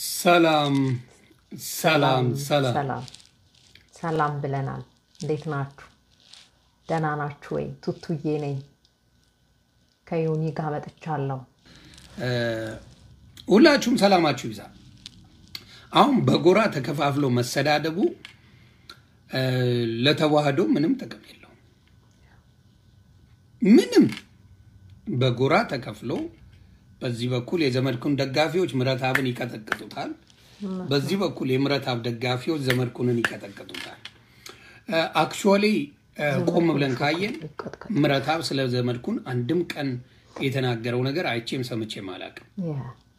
ሰላም ሰላም ሰላም ሰላም ሰላም ብለናል። እንዴት ናችሁ? ደህና ናችሁ ወይ? ቱቱዬ ነኝ ከዮኒ ጋር መጥቻለሁ። ሁላችሁም ሰላማችሁ ይዛ። አሁን በጎራ ተከፋፍሎ መሰዳደቡ እ፣ ለተዋህዶ ምንም ጥቅም የለውም። ምንም በጎራ ተከፍሎ በዚህ በኩል የዘመድኩን ደጋፊዎች ምረትአብን ይቀጠቅጡታል፣ በዚህ በኩል የምረትአብ ደጋፊዎች ዘመድኩንን ይቀጠቅጡታል። አክቹዋሊ ቆም ብለን ካየን ይቀጥቀጥ። ምረትአብ ስለ ዘመድኩን አንድም ቀን የተናገረው ነገር አይቼም ሰምቼም አላውቅም። ያ፣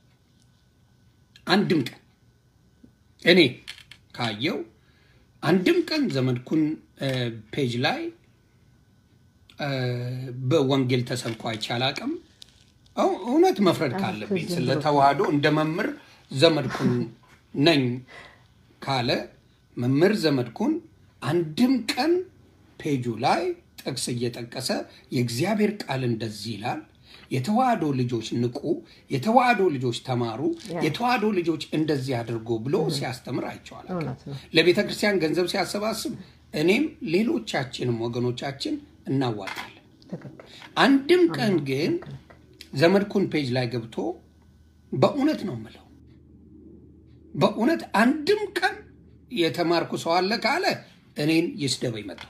አንድም ቀን እኔ ካየው አንድም ቀን ዘመድኩን እ፣ ፔጅ ላይ እ፣ በወንጌል ተሰብኮ አይቼ አላውቅም። እው- እውነት መፍረድ ካለብኝ ስለ ተዋህዶ እንደ መምህር ዘመድኩን ነኝ ካለ መምህር ዘመድኩን አንድም ቀን ፔጁ ላይ ጥቅስ እየጠቀሰ የእግዚአብሔር ቃል እንደዚህ ይላል፣ የተዋህዶ ልጆች ንቁ፣ የተዋህዶ ልጆች ተማሩ፣ የተዋህዶ ልጆች እንደዚህ አድርጎ ብሎ ሲያስተምር አይቼዋለሁ። እውነት ነው። ለቤተ ክርስቲያን ገንዘብ ሲያሰባስብ እኔም ሌሎቻችንም ወገኖቻችን እናዋጣለን። ትክክል። አንድም ቀን ግን ዘመድኩን ፔጅ ላይ ገብቶ በእውነት ነው የምለው፣ በእውነት አንድም ቀን የተማርኩ ሰው አለ ካለ እኔን ይስደበኝ መጣው።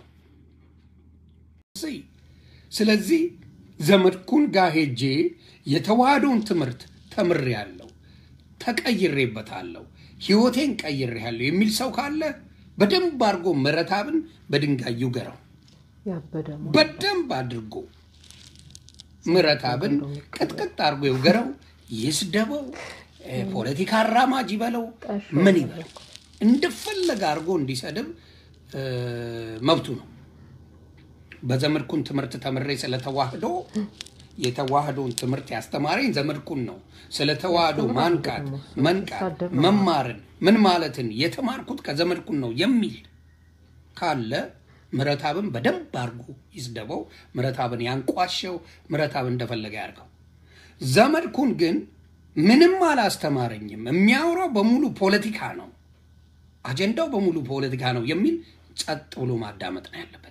ስለዚህ ዘመድኩን ጋር ሄጄ የተዋህዶን ትምህርት ተምሬያለሁ፣ ተቀይሬበታለሁ፣ ህይወቴን ቀይሬያለሁ የሚል ሰው ካለ በደንብ አድርጎ ምረትአብን በድንጋይ ይውገረው። ያበደ ሞ- በደንብ አድርጎ ምረትአብን ቅጥቅጥ አድርጎ ይውገረው፣ ይስደበው፣ እ፣ ፖለቲካ አራማጅ ይበለው፣ ምን ይበለው፣ እንደፈለገ አድርጎ እንዲሰድብ እ፣ መብቱ ነው። በዘመድኩን ትምህርት ተምሬ ስለተዋህዶ የተዋህዶን ትምህርት ያስተማረኝ ዘመድኩን ነው። ስለ ተዋህዶ ማንቃት፣ መንቃት፣ መማርን ምን ማለትን የተማርኩት ከዘመድኩን ነው የሚል ካለ ምረትአብን በደንብ አድርጎ ይስደበው፣ ምረትአብን ያንቋሸው፣ ምረትአብ እንደፈለገ ያድርገው። ዘመድኩን ግን ምንም አላስተማረኝም፣ የሚያወራው በሙሉ ፖለቲካ ነው፣ አጀንዳው በሙሉ ፖለቲካ ነው የሚል ጸጥ ብሎ ማዳመጥ ነው ያለበት።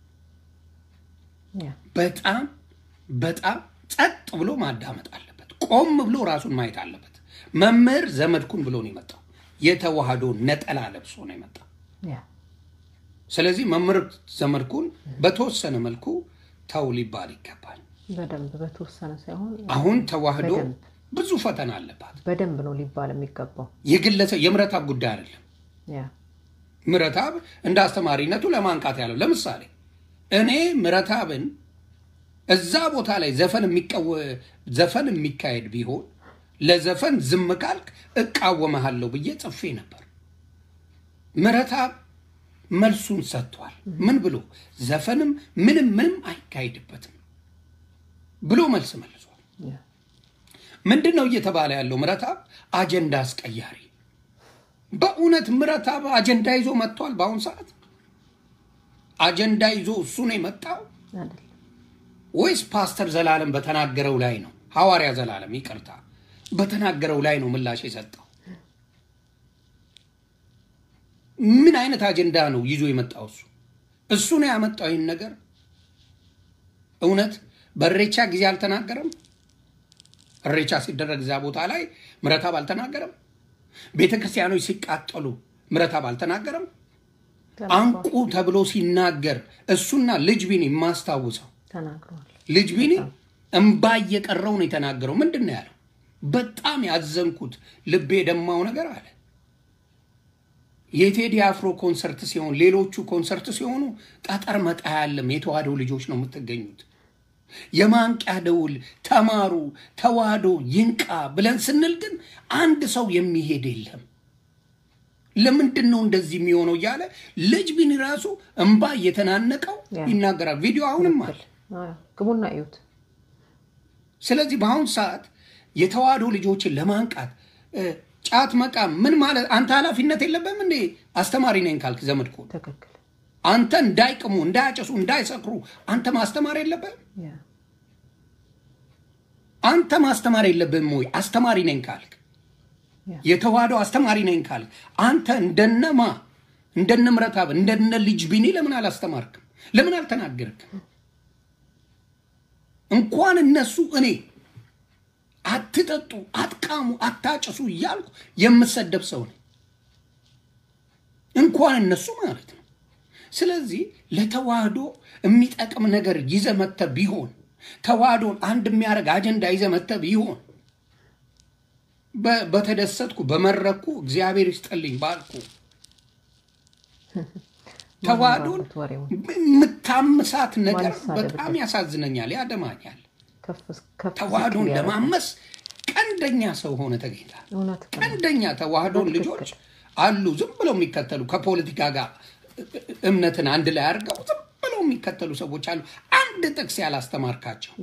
ያ፣ በጣም በጣም ጸጥ ብሎ ማዳመጥ አለበት። ቆም ብሎ ራሱን ማየት አለበት። መምህር ዘመድኩን ብሎ ነው የመጣው። የተዋህዶ ነጠላ ለብሶ ነው የመጣው። ያ፣ ስለዚህ መምህር ዘመድኩን በተወሰነ መልኩ ተው ሊባል ይገባል። በደንብ በተወሰነ ሳይሆን አሁን ተዋህዶ በደንብ። ብዙ ፈተና አለባት። በደንብ ነው ሊባል የሚገባው። የግለሰብ የምረትአብ ጉዳይ አይደለም። ያ፣ ምረትአብ እንደ አስተማሪነቱ ለማንቃት ያለው ለምሳሌ እኔ ምረትአብን እዛ ቦታ ላይ ዘፈን የሚቀወ- ዘፈን የሚካሄድ ቢሆን ለዘፈን ዝም ካልክ እቃወመሃለሁ ብዬ ጽፌ ነበር። ምረትአብ መልሱን ሰጥቷል። ምን ብሎ ዘፈንም ምንም ምንም አይካሄድበትም ብሎ መልስ መልሷል። ያ፣ ምንድን ነው እየተባለ ያለው? ምረትአብ አጀንዳ አስቀያሪ። በእውነት ምረትአብ አጀንዳ ይዞ መጥቷል። በአሁኑ ሰዓት አጀንዳ ይዞ እሱ ነው የመጣው አይደል? ወይስ ፓስተር ዘላለም በተናገረው ላይ ነው? ሐዋርያ ዘላለም ይቅርታ፣ በተናገረው ላይ ነው ምላሽ የሰጠው? ምን አይነት አጀንዳ ነው ይዞ የመጣው? እሱ እሱ ነው ያመጣው ይህን ነገር። እውነት በእሬቻ ጊዜ አልተናገረም? እሬቻ ሲደረግ እዚያ ቦታ ላይ ምረትአብ አልተናገረም? ቤተ ክርስቲያኖች ሲቃጠሉ ምረትአብ አልተናገረም? አንቁ ተብሎ ሲናገር እሱና ልጅ ቢኒ የማስታውሰው ተናግረዋል። ልጅ ቢኒ እምባ እየቀረው ነው የተናገረው። ምንድን ነው ያለው? በጣም ያዘንኩት ልቤ የደማው ነገር አለ። የቴዲ አፍሮ ኮንሰርት ሲሆን ሌሎቹ ኮንሰርት ሲሆኑ ጠጠር መጣ ያለም የተዋህዶ ልጆች ነው የምትገኙት። የማንቂያ ደውል ተማሩ፣ ተዋህዶ ይንቃ ብለን ስንል ግን አንድ ሰው የሚሄድ የለም። ለምንድን ነው እንደዚህ የሚሆነው እያለ ልጅ ቢኒ ራሱ እምባ እየተናነቀው ያ። ይናገራል። ቪዲዮ አሁንም አለ። አዎ፣ ግቡና እዩት። ስለዚህ በአሁኑ ሰዓት የተዋህዶ ልጆችን ለማንቃት እ፣ ጫት መቃም ምን ማለት አንተ ኃላፊነት የለብህም እንዴ? አስተማሪ ነኝ ካልክ ዘመድኩን ትክክል። አንተ እንዳይቅሙ፣ እንዳያጨሱ፣ እንዳይሰክሩ አንተ ማስተማር የለብህም? ያ፣ አንተ ማስተማር የለብህም ወይ? አስተማሪ ነኝ ካልክ የተዋህዶ አስተማሪ ነኝ ካል አንተ እንደነማ እንደነ ምረታብ እንደነ ልጅ ቢኒ ለምን አላስተማርክም? ለምን አልተናገርክም? እንኳን እነሱ እኔ አትጠጡ፣ አትቃሙ፣ አታጭሱ እያልኩ የምሰደብ ሰው ነኝ። እንኳን እነሱ ማለት ነው። ስለዚህ ለተዋህዶ የሚጠቅም ነገር ይዘ መተ ቢሆን ተዋህዶን አንድ የሚያደርግ አጀንዳ ይዘ መተ ቢሆን በተደሰትኩ በመረኩ እግዚአብሔር ይስጠልኝ ባልኩ ተዋህዶን የምታምሳት ነገር በጣም ያሳዝነኛል፣ ያደማኛል። ተዋህዶን ለማመስ ቀንደኛ ሰው ሆነ ተገኝታል። ቀንደኛ ተዋህዶን ልጆች አሉ ዝም ብለው የሚከተሉ ከፖለቲካ ጋር እምነትን አንድ ላይ አድርገው ዝም ብለው የሚከተሉ ሰዎች አሉ። አንድ ጥቅስ ያላስተማርካቸው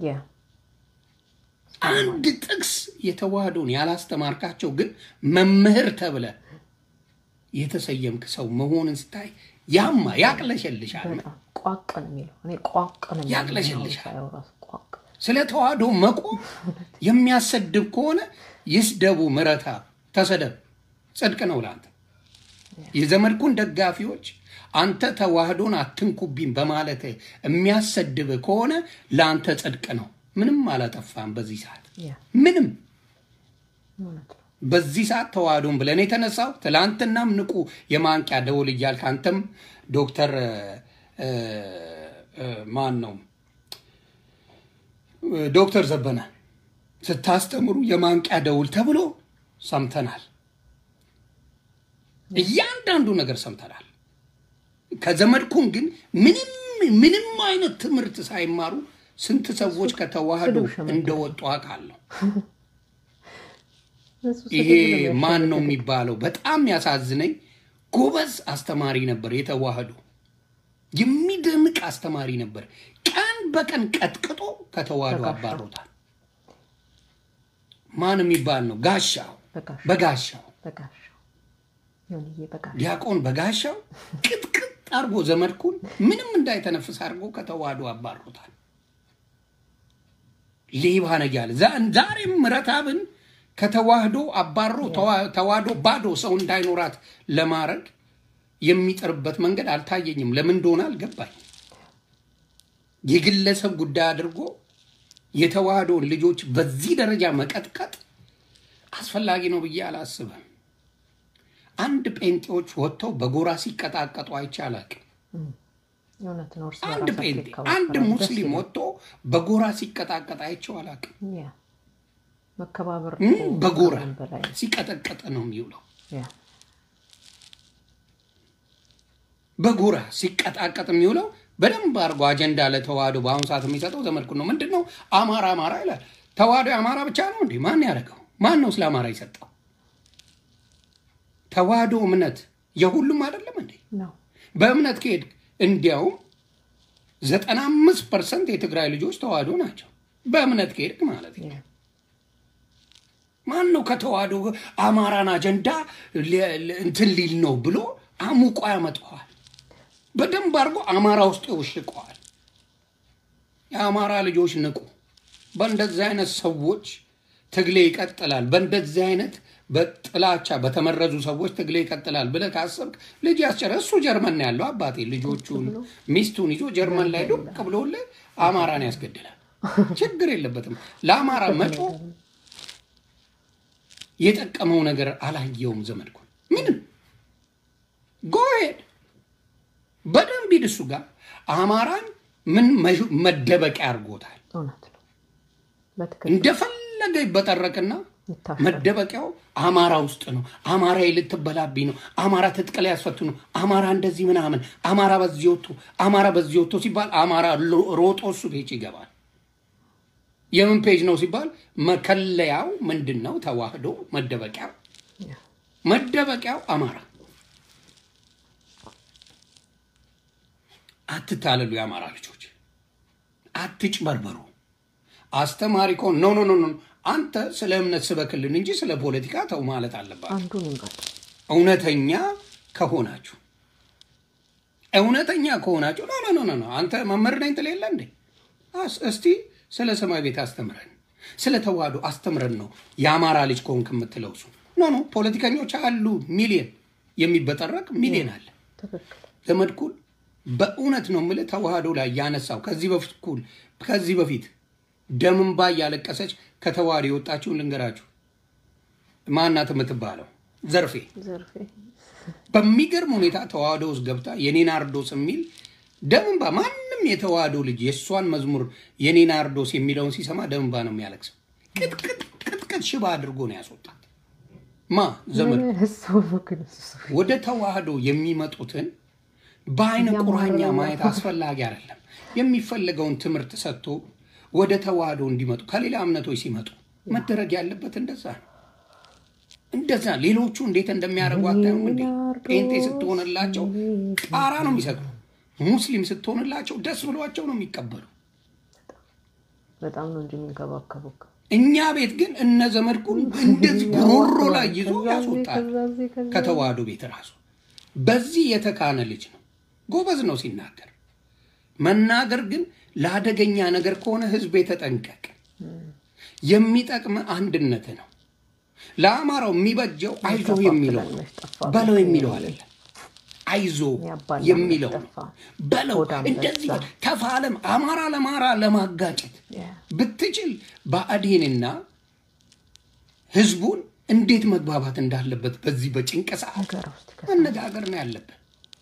አንድ ጥቅስ የተዋህዶን ያላስተማርካቸው ግን መምህር ተብለ የተሰየምክ ሰው መሆንን ስታይ ያማ ያቅለሸልሻል፣ ያቅለሸልሻል። ስለ ተዋህዶ መቆም የሚያሰድብ ከሆነ ይስደቡ፣ ምረታ ተሰደብ፣ ጽድቅ ነው ለአንተ። የዘመድኩን ደጋፊዎች አንተ ተዋህዶን አትንኩብኝ በማለት የሚያሰድብ ከሆነ ለአንተ ጽድቅ ነው። ምንም አላጠፋም። በዚህ ሰዓት ምንም በዚህ ሰዓት ተዋህዶን ብለን የተነሳው ትላንትናም ንቁ የማንቂያ ደውል እያልክ አንተም ዶክተር ማን ነው ዶክተር ዘበነ ስታስተምሩ የማንቂያ ደውል ተብሎ ሰምተናል። እያንዳንዱ ነገር ሰምተናል። ከዘመድኩን ግን ምንም ምንም አይነት ትምህርት ሳይማሩ ስንት ሰዎች ከተዋህዶ እንደወጡ አውቃለሁ። ይሄ ማን ነው የሚባለው? በጣም ያሳዝነኝ። ጎበዝ አስተማሪ ነበር፣ የተዋህዶ የሚደምቅ አስተማሪ ነበር። ቀን በቀን ቀጥቅጦ ከተዋህዶ አባሮታል። ማን የሚባል ነው? ጋሻው በጋሻው ዲያቆን በጋሻው ቅጥቅጥ አድርጎ ዘመድኩን ምንም እንዳይተነፍስ አድርጎ ከተዋህዶ አባሮታል። ሌባ ነህ እያለ ዛሬም ምረታብን ከተዋህዶ አባሮ ተዋህዶ ባዶ ሰው እንዳይኖራት ለማድረግ የሚጥርበት መንገድ አልታየኝም። ለምን እንደሆነ አልገባኝ። የግለሰብ ጉዳይ አድርጎ የተዋህዶን ልጆች በዚህ ደረጃ መቀጥቀጥ አስፈላጊ ነው ብዬ አላስብም። አንድ ጴንጤዎች ወጥተው በጎራ ሲቀጣቀጡ አይቼ አላቅም። አንድ ጴንጤ አንድ ሙስሊም ወጥቶ በጎራ ሲቀጣቀጥ አይቼው አላቅም። መከባበር በጎራ ሲቀጠቀጠ ነው የሚውለው። በጎራ ሲቀጣቀጥ የሚውለው በደንብ አድርጎ አጀንዳ ለተዋህዶ በአሁኑ ሰዓት የሚሰጠው ዘመድኩን ነው። ምንድን ነው አማራ አማራ ይላል። ተዋህዶ የአማራ ብቻ ነው እንዴ? ማን ያደረገው? ማን ነው ስለ አማራ የሰጠው? ተዋህዶ እምነት የሁሉም አይደለም እንዴ? በእምነት ከሄድ እንዲያውም ዘጠና አምስት ፐርሰንት የትግራይ ልጆች ተዋህዶ ናቸው። በእምነት ከሄድክ ማለት ነው። ማን ነው ከተዋህዶ አማራን አጀንዳ እንትን ሊል ነው ብሎ አሙቆ ያመጣዋል? በደንብ አድርጎ አማራ ውስጥ ይውሽቀዋል። የአማራ ልጆች ንቁ። በእንደዚህ አይነት ሰዎች ትግሌ ይቀጥላል። በእንደዚህ አይነት በጥላቻ በተመረዙ ሰዎች ትግሌ ይቀጥላል ብለህ ካሰብክ ልጅ ያስጨረ እሱ ጀርመን ነው ያለው አባቴ ልጆቹን ሚስቱን ይዞ ጀርመን ላይ ዱቅ ብሎልህ አማራን ያስገድላል። ችግር የለበትም። ለአማራ መጮ የጠቀመው ነገር አላየውም። ዘመድኩን ምንም ጎሄድ በደንብ ሂድ እሱ ጋር አማራን ምን መደበቂያ አድርጎታል። እንደፈለገ ይበጠረቅና መደበቂያው አማራ ውስጥ ነው። አማራ ልትበላብኝ ነው። አማራ ትጥቅ ላይ ያስፈቱ ነው። አማራ እንደዚህ ምናምን፣ አማራ በዚህ ወጥቶ፣ አማራ በዚህ ወጥቶ ሲባል አማራ ሮጦ እሱ ፔጅ ይገባል። የምን ፔጅ ነው ሲባል መከለያው ምንድን ነው? ተዋህዶ መደበቂያው መደበቂያው አማራ። አትታለሉ፣ የአማራ ልጆች አትጭበርበሩ። አስተማሪ ከሆን ኖ ኖ ኖ አንተ ስለ እምነት ስበክልን እንጂ ስለ ፖለቲካ ተው ማለት አለባችሁ። እውነተኛ ከሆናችሁ እውነተኛ ከሆናችሁ ኖ ኖ ኖ ኖ አንተ መምህር ነኝ ትል የለ እንዴ? እስቲ ስለ ሰማይ ቤት አስተምረን፣ ስለ ተዋህዶ አስተምረን ነው የአማራ ልጅ ከሆንክ የምትለው እሱ ኖ ኖ ፖለቲከኞች አሉ ሚሊየን የሚበጠረቅ ሚሊየን አለ። ትክክል ዘመድኩን በእውነት ነው የምልህ ተዋህዶ ላይ ያነሳው ከዚህ በፊት ኩል ከዚህ በፊት ደምንባ እያለቀሰች ከተዋህዶ የወጣችውን ልንገራችሁ። ማናት የምትባለው ዘርፌ ዘርፌ በሚገርም ሁኔታ ተዋህዶ ውስጥ ገብታ የኔ ናርዶስ የሚል ደምንባ ማንም የተዋህዶ ልጅ የእሷን መዝሙር የኔ ናርዶስ የሚለውን ሲሰማ ደምንባ ነው የሚያለቅሰው። ቅጥቅጥ ቅጥቅጥ ሽባ አድርጎ ነው ያስወጣት። ማ ዘመድ ሰው ነው ግን እሱ ወደ ተዋህዶ የሚመጡትን በአይነ ቁራኛ ማየት አስፈላጊ አይደለም። የሚፈለገውን ትምህርት ሰጥቶ ወደ ተዋህዶ እንዲመጡ ከሌላ እምነቶች ሲመጡ መደረግ ያለበት እንደዛ ነው። እንደዛ ሌሎቹ እንዴት እንደሚያደርጉ አታዩም እንዴ? ጴንጤ ስትሆንላቸው ጣራ ነው የሚሰጡ። ሙስሊም ስትሆንላቸው ደስ ብሏቸው ነው የሚቀበሉ። በጣም ነው እንጂ የሚንከባከቡክ እኛ ቤት ግን እነ ዘመድኩን እንደዚህ ጉሮሮ ላይ ይዞ ከዛ እዚህ፣ ያስወጣል። ከዛ እዚህ፣ ከዛ ከተዋህዶ ቤት ራሱ በዚህ የተካነ ልጅ ነው። ጎበዝ ነው ሲናገር። መናገር ግን ለአደገኛ ነገር ከሆነ ህዝብ የተጠንቀቅ። የሚጠቅም አንድነት ነው። ለአማራው የሚበጀው አይዞ የሚለው ነው። በለው የሚለው አይደለም። አይዞ ያባላል የሚለው ነው። ጠፋ። በለው ሆዳም እንደዚህ በዛ። ተፋለም። አማራ ለአማራ ለማጋጨት ያ፣ ብትችል ብአዴንና ህዝቡን እንዴት መግባባት እንዳለበት በዚህ በጭንቅ ሰዓት ሀገር ውስጥ ከ- መነጋገር ነው ያለብን።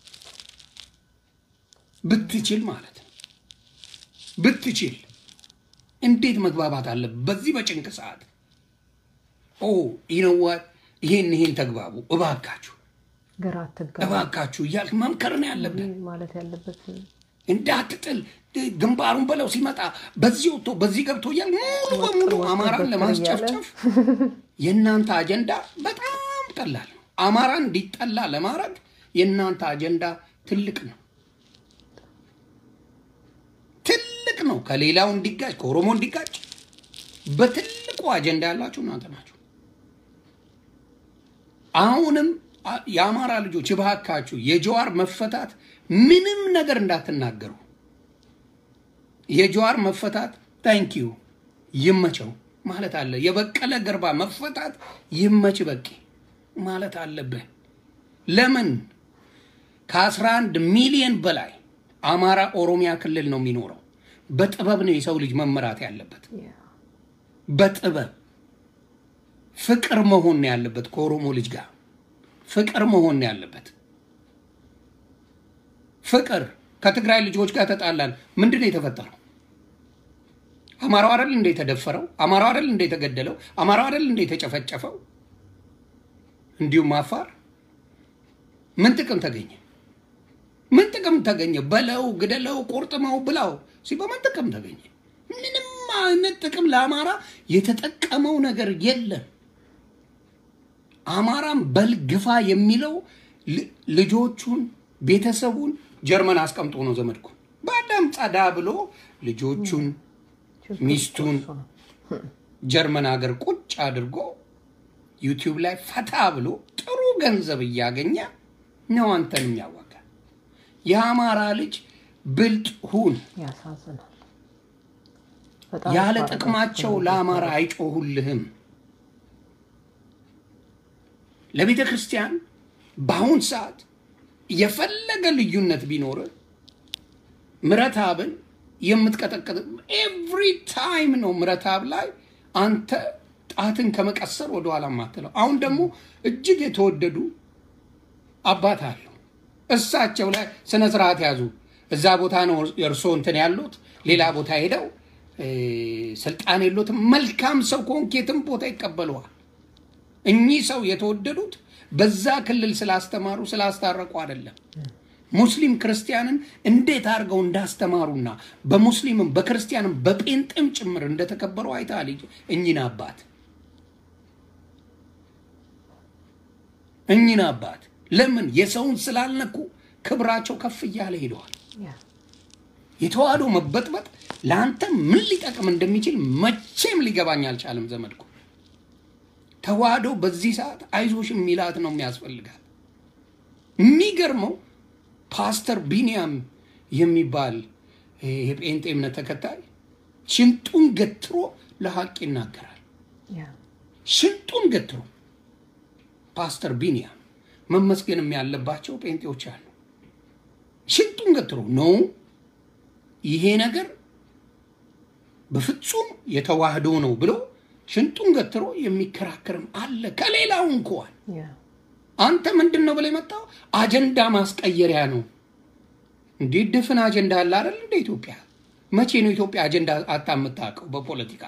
ብትችል ማለት ነው። ብትችል እንዴት መግባባት አለብን በዚህ በጭንቅ ሰዓት። ኦ ይነዋት ይሄን ይሄን ተግባቡ እባካችሁ ግራ አትጋባ እባካችሁ እያልክ መምከር ነው ያለብን። ማለት ያለበት እንዳትጥል ግንባሩን በለው ሲመጣ በዚህ ወጥቶ በዚህ ገብቶ እያል ሙሉ በሙሉ ወጥር አማራን ወጥር ለማስጨፍጨፍ የእናንተ አጀንዳ በጣም ቀላል ነው። አማራ እንዲጠላ ለማድረግ የእናንተ አጀንዳ ትልቅ ነው፣ ትልቅ ነው። ከሌላው እንዲጋጭ ከኦሮሞ እንዲጋጭ በትልቁ አጀንዳ ያላችሁ እናንተ ናችሁ። አሁንም አ- የአማራ ልጆች እባካችሁ የጀዋር መፈታት ምንም ነገር እንዳትናገሩ። የጀዋር መፈታት ታንኪዩ ይመቸው ማለት አለ። የበቀለ ገርባ መፈታት ይመች በቂ ማለት አለብህ። ለምን ከ11 ሚሊዮን በላይ አማራ ኦሮሚያ ክልል ነው የሚኖረው። በጥበብ ነው የሰው ልጅ መመራት ያለበት። ያ፣ በጥበብ ፍቅር መሆን ነው ያለበት። ከኦሮሞ ልጅ ጋር ፍቅር መሆን ነው ያለበት። ፍቅር ከትግራይ ልጆች ጋር ተጣላን። ምንድን ነው የተፈጠረው? አማራው አይደል እንደ የተደፈረው? አማራው አይደል እንደ የተገደለው? አማራው አይደል እንደ የተጨፈጨፈው? እንዲሁም አፋር ምን ጥቅም ተገኘ? ምን ጥቅም ተገኘ? በለው፣ ግደለው፣ ቆርጥመው ብላው ሲ በምን ጥቅም ተገኘ? ምንም አይነት ጥቅም ለአማራ የተጠቀመው ነገር የለም። አማራም በልግፋ የሚለው ል- ልጆቹን ቤተሰቡን ጀርመን አስቀምጦ ነው ዘመድኩ በአዳም ጸዳ ብሎ ልጆቹን ሚስቱን እሱ ነው። ጀርመን ሀገር ቁጭ አድርጎ ዩቲዩብ ላይ ፈታ ብሎ ጥሩ ገንዘብ እያገኘ ነው አንተን የሚያዋጋ። የአማራ ልጅ ብልጥ ሁን። ያሳዝናል። በጣም ያለ ያሳዝናል። ጥቅማቸው ለአማራ አይጮሁልህም። ለቤተ ክርስቲያን በአሁን ሰዓት የፈለገ ልዩነት ቢኖር ምረታብን የምትቀጠቅጥ ኤቭሪ ታይም ነው። ምረታብ ላይ አንተ ጣትን ከመቀሰር ወደኋላ ማትለው። አሁን ደግሞ እጅግ የተወደዱ አባት አሉ። እሳቸው ላይ ስነ ስርዓት ያዙ። እዛ ቦታ ነው የእርሶ እንትን ያሉት፣ ሌላ ቦታ ሄደው እ፣ ስልጣን የሎትም። መልካም ሰው ከሆንክ የትም ቦታ ይቀበለዋል። እኚህ ሰው የተወደዱት በዛ ክልል ስላስተማሩ ስላስታረቁ አይደለም። ሙስሊም ክርስቲያንን እንዴት አድርገው እንዳስተማሩና በሙስሊምም በክርስቲያንም በጴንጤም ጭምር እንደተከበሩ አይተሃል። እኚህን አባት እኚህን አባት ለምን የሰውን ስላልነኩ ክብራቸው ከፍ እያለ ሄደዋል። ያ፣ የተዋህዶ መበጥበጥ ለአንተ ምን ሊጠቅም እንደሚችል መቼም ሊገባኝ አልቻለም። ዘመድኩ ተዋህዶ በዚህ ሰዓት አይዞሽ የሚላት ነው የሚያስፈልጋት። የሚገርመው ፓስተር ቢንያም የሚባል የጴንጤ እምነት ተከታይ ሽንጡን ገትሮ ለሀቅ ይናገራል። ያ፣ ሽንጡን ገትሮ ፓስተር ቢኒያም መመስገንም ያለባቸው ጴንጤዎች አሉ። ሽንጡን ገትሮ ነው ይሄ ነገር በፍጹም የተዋህዶ ነው ብሎ ሽንጡን ገትሮ የሚከራከርም አለ። ከሌላው እንኳን አንተ ምንድን ነው ብለህ የመጣው አጀንዳ ማስቀየሪያ ነው። እንዴት ድፍን አጀንዳ አለ አይደል? እንደ ኢትዮጵያ መቼ ነው ኢትዮጵያ አጀንዳ አጣ የምታውቀው? በፖለቲካ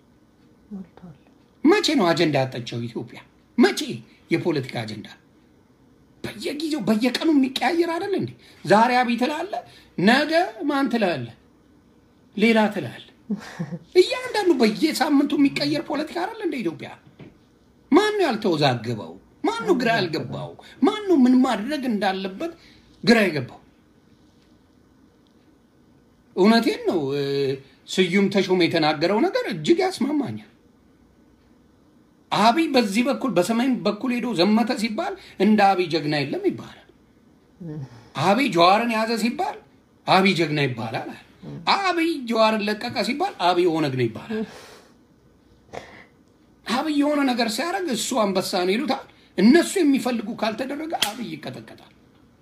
መቼ ነው አጀንዳ ያጠቸው ኢትዮጵያ? መቼ የፖለቲካ አጀንዳ በየጊዜው በየቀኑ የሚቀያየር አይደል እንዴ? ዛሬ አብይ ትላለህ፣ ነገ ማን ትላለህ? ሌላ ትላለህ። እያንዳንዱ በየሳምንቱ የሚቀየር ፖለቲካ አይደል እንደ ኢትዮጵያ። ማን ነው ያልተወዛገበው? ማን ነው ግራ ያልገባው? ማን ነው ምን ማድረግ እንዳለበት ግራ የገባው? እውነቴን ነው። ስዩም ተሾመ የተናገረው ነገር እጅግ ያስማማኛል። አብይ በዚህ በኩል በሰሜን በኩል ሄዶ ዘመተ ሲባል እንደ አብይ ጀግና የለም ይባላል። አብይ ጀዋርን ያዘ ሲባል አብይ ጀግና ይባላል። አብይ ጀዋርን ለቀቀ ሲባል አብይ ኦነግ ነው ይባላል። አብይ የሆነ ነገር ሲያደርግ እሱ አንበሳ ነው ይሉታል። እነሱ የሚፈልጉ ካልተደረገ አብይ ይቀጠቀጣል።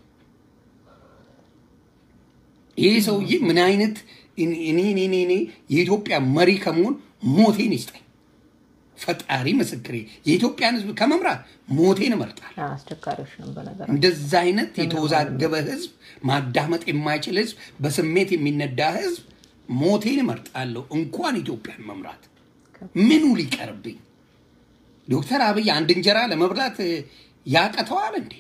ይህ ሰውዬ ምን አይነት እኔ እኔ እኔ የኢትዮጵያ መሪ ከመሆን ሞቴን ይስጠኝ ፈጣሪ ምስክሬ። የኢትዮጵያን ሕዝብ ከመምራት ሞቴን እመርጣለሁ። አስቸጋሪዎች ነው በነገር እንደዛ አይነት የተወዛገበ ሕዝብ ማዳመጥ የማይችል ሕዝብ፣ በስሜት የሚነዳ ሕዝብ ሞቴን እመርጣለሁ። እንኳን ኢትዮጵያን መምራት ምኑ ሊቀርብኝ? ዶክተር አብይ አንድ እንጀራ ለመብላት ያቀተዋል እንዴ?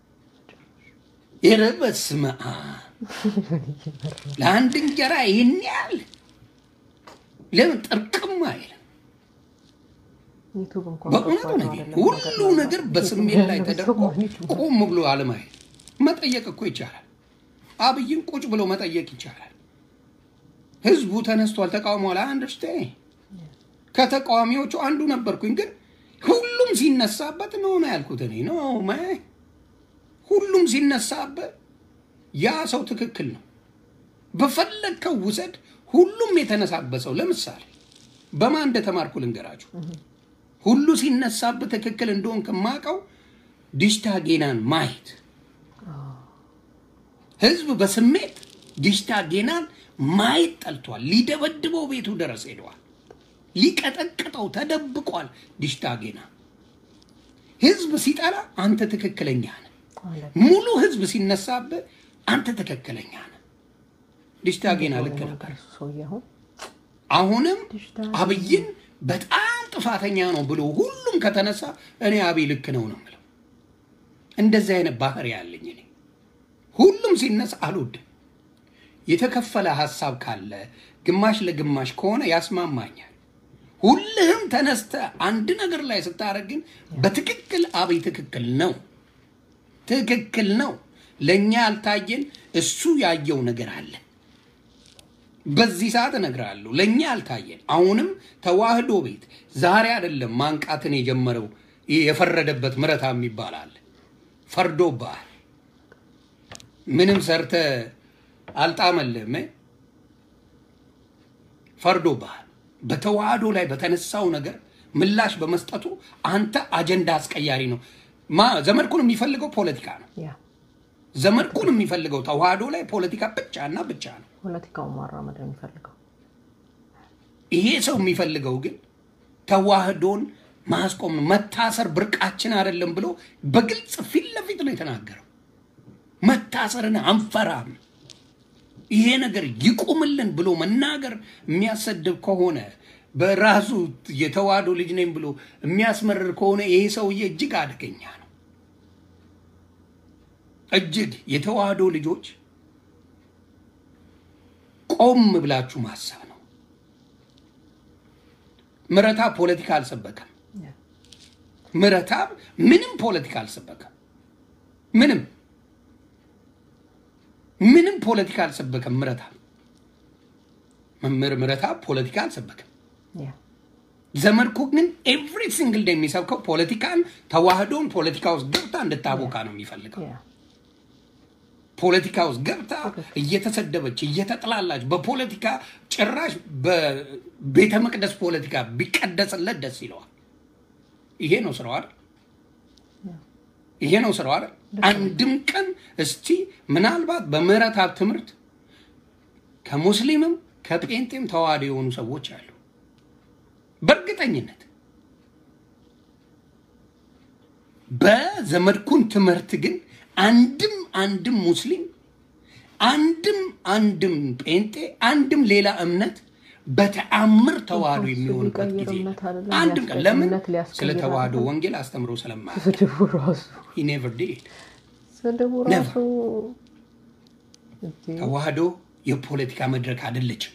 ኧረ በስመ አብ ለአንድ እንጀራ ይህን ያህል ለምን ጥርቅም አይልም? ዩቱብ እንኳን በእውነቱ ከባድ ነው ነገር አይደለም? ሁሉ ነገር በስሜት ላይ ተደርጎ ቆም ብሎ አለማየት መጠየቅ እኮ ይቻላል። አብይን ቁጭ ብሎ መጠየቅ ይቻላል። ህዝቡ ተነስቷል፣ ተቃውሟል። አንደርስቴ ከተቃዋሚዎቹ አንዱ ነበርኩኝ፣ ግን ሁሉም ሲነሳበት ነው ነው ያልኩት እኔ ነው ማ ሁሉም ሲነሳበት ያ ሰው ትክክል ነው። በፈለግከው ውሰድ። ሁሉም የተነሳበሰው ለምሳሌ በማን እንደተማርኩ ልንገራችሁ። ሁሉ ሲነሳበት ትክክል እንደሆን ከማውቀው ዲሽታ ጌናን ማየት ህዝብ በስሜት ዲሽታ ጌናን ማየት ጠልቷል። ሊደበድበው ቤቱ ድረስ ሄደዋል። ሊቀጠቅጠው ተደብቋል። ዲሽታ ጌና ህዝብ ሲጠላ አንተ ትክክለኛ ነህ። አለ። ሙሉ ህዝብ ሲነሳብህ አንተ ትክክለኛ ነህ። ዲሽታ ጌና ልክ ነበር። እሱ ሰውዬ አሁን አሁንም ዲሽታ አብይን በጣም ጥፋተኛ ነው ብሎ ሁሉም ከተነሳ እኔ አብይ ልክ ነው ነው የምለው። እንደዚህ አይነት ባህሪ ያለኝ እኔ ሁሉም ሲነሳ አልወድም። የተከፈለ ሀሳብ ካለ ግማሽ ለግማሽ ከሆነ ያስማማኛል። ሁልህም ተነስተ አንድ ነገር ላይ ስታደርግ ግን በትክክል አብይ ትክክል ነው ትክክል ነው። ለእኛ ያልታየን እሱ ያየው ነገር አለ። በዚህ ሰዓት እነግርሃለሁ፣ ለእኛ ያልታየን አሁንም ተዋህዶ ቤት ዛሬ አይደለም ማንቃትን የጀመረው ይህ የፈረደበት ምረታ የሚባል አለ። ፈርዶብሃል። ምንም ሰርተ አልጣመልህም። እ? ፈርዶብሃል። በተዋህዶ ላይ በተነሳው ነገር ምላሽ በመስጠቱ አንተ አጀንዳ አስቀያሪ ነው። ማ ዘመድኩን የሚፈልገው ፖለቲካ ነው። ያ ዘመድኩን የሚፈልገው ተዋህዶ ላይ ፖለቲካ ብቻ እና ብቻ ነው። ፖለቲካውን ማራመድ ነው የሚፈልገው። ይሄ ሰው የሚፈልገው ግን ተዋህዶን ማስቆም ነው። መታሰር ብርቃችን አይደለም ብሎ በግልጽ ፊት ለፊት ነው የተናገረው። መታሰርን አንፈራም፣ ይሄ ነገር ይቁምልን ብሎ መናገር የሚያሰድብ ከሆነ በራሱ የተዋህዶ ልጅ ነኝ ብሎ የሚያስመርር ከሆነ ይሄ ሰውዬ እጅግ አደገኛ ነው። እጅግ የተዋህዶ ልጆች ቆም ብላችሁ ማሰብ ነው። ምረታ ፖለቲካ አልሰበከም። ያ ምረታብ ምንም ፖለቲካ አልሰበከም። ምንም ምንም ፖለቲካ አልሰበከም። ምረታብ መምህር ምረታብ ፖለቲካ አልሰበከም። ያ ዘመድኩ ግን ኤቭሪ ሲንግል ዴይ የሚሰብከው ፖለቲካን ተዋህዶን ፖለቲካ ውስጥ ገብታ እንድታቦካ ነው የሚፈልገው። ያ ፖለቲካ ውስጥ ገብታ እየተሰደበች እየተጥላላች በፖለቲካ ጭራሽ በቤተ መቅደስ ፖለቲካ ቢቀደስለት ደስ ይለዋል። ይሄ ነው ስራው አይደል? ያ ይሄ ነው ስራው አይደል? አንድም ቀን እስቲ ምናልባት በምህረት ሀብ ትምህርት ከሙስሊምም ከጴንጤም ተዋህዶ የሆኑ ሰዎች አሉ። በእርግጠኝነት በዘመድኩን ትምህርት ግን አንድም አንድም ሙስሊም አንድም አንድም ጴንጤ አንድም ሌላ እምነት በተአምር ተዋህዶ የሚሆንበት ሊቀይር ጊዜ እምነት አይደለም፣ አንድም ቀን ሊያስቀይር ለምን እምነት ሊያስቀይር ስለ ተዋህዶ አይደለም። ወንጌል አስተምሮ ስለማያውቅ ስድቡ ራሱ he never did ስድቡ ራሱ እንዴ! ተዋህዶ የፖለቲካ መድረክ አይደለችም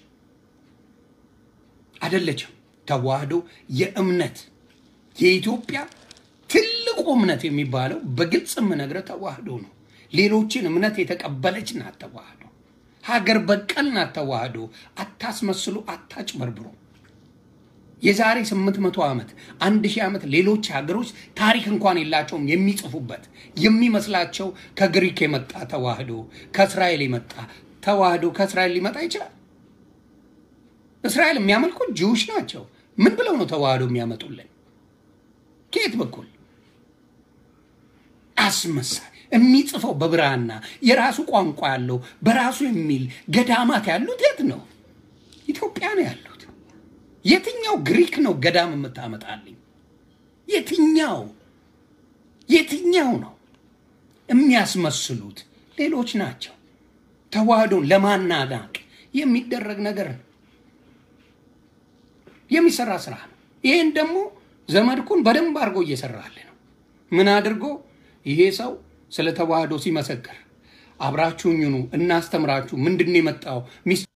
አይደለችም። ተዋህዶ የእምነት የኢትዮጵያ ትልቁ እምነት የሚባለው በግልጽ የምነግርህ ተዋህዶ ነው። ሌሎችን እምነት የተቀበለች ናት ተዋህዶ። ሀገር በቀል ናት ተዋህዶ። አታስመስሉ፣ አታጭበርብሩ። የዛሬ 800 ዓመት አንድ ሺህ ዓመት ሌሎች ሀገሮች ታሪክ እንኳን የላቸውም የሚጽፉበት የሚመስላቸው ከግሪክ የመጣ ተዋህዶ ከእስራኤል የመጣ ተዋህዶ ከእስራኤል ሊመጣ ይችላል። እስራኤል የሚያመልኩት ጅውሽ ናቸው። ምን ብለው ነው ተዋህዶ የሚያመጡልን? ከየት በኩል አስመሳይ የሚጽፈው በብራና የራሱ ቋንቋ ያለው በራሱ የሚል ገዳማት ያሉት የት ነው? ኢትዮጵያ ነው ያሉት። የትኛው ግሪክ ነው ገዳም የምታመጣልኝ? የትኛው የትኛው ነው የሚያስመስሉት? ሌሎች ናቸው። ተዋህዶን ለማናናቅ የሚደረግ ነገር ነው፣ የሚሰራ ስራ ነው። ይሄን ደግሞ ዘመድኩን በደንብ አድርጎ እየሰራለ ነው። ምን አድርጎ ይሄ ሰው ስለ ተዋህዶ ሲመሰክር አብራችሁኝ ኑ እናስተምራችሁ ምንድን ነው የመጣው ሚስ